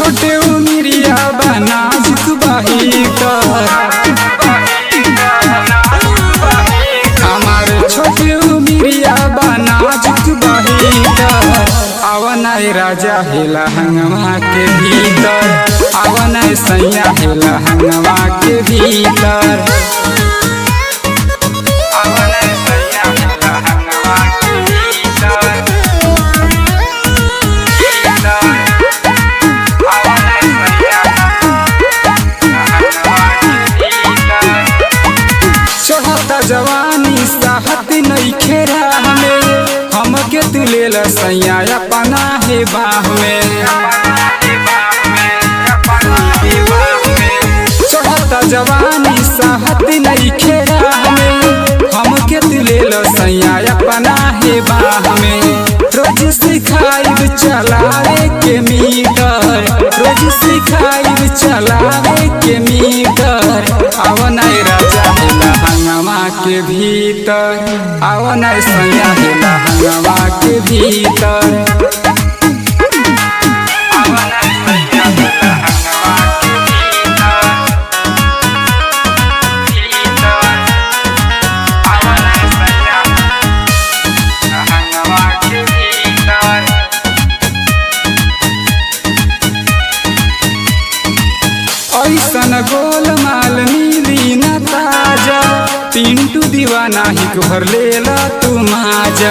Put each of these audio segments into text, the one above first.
छोटे उमिरिया बना बाहीटर हमार छोटे उमिरिया बना बाहीटर आवनाय राजा हेला हंगवा के भीतर आवनाय सैया हेला हंगवा के भीतर आवनाय सैया हेला हंगवा के भीतर चढ़ता जवानी साहत नहीं खेरा हमें हमके तू ले ल सैया अपना है बाह में चढ़ता जवानी साहत नहीं खेरा हमें हमके तू ले ल सैया अपना है बाह में रोज सिखाई चलावे के मीटर रोज सिखाई चलावे के मीटर आवनाय राजा हेला हंगवा के भीतर आवनाय सैया हेला हंगवा के भीतर आवनाय सैया हेला हंगवा के भीतर आवनाय सैया हंगवा के भीतर ऐसन गोल माल मिली न ताजा पिंटू दीवाना ही घर लेला तू माजा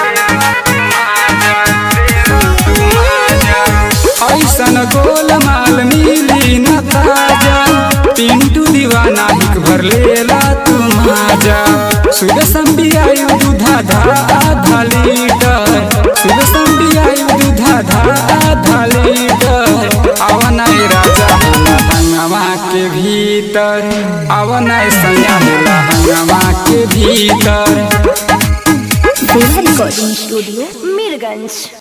ऐसन गोल माल मिली न ताजा पिंटू दीवाना ही घर लेला तू माजा सुबह संबियायु दूधा धा आधा लीटर सुबह संबियायु दूधा धा आधा लीटर आवनाय राजा हेला हंगवा के भीतर आवनाय सैया हेला हंगवा के भीतर Bella Recording Studio, Mirganj.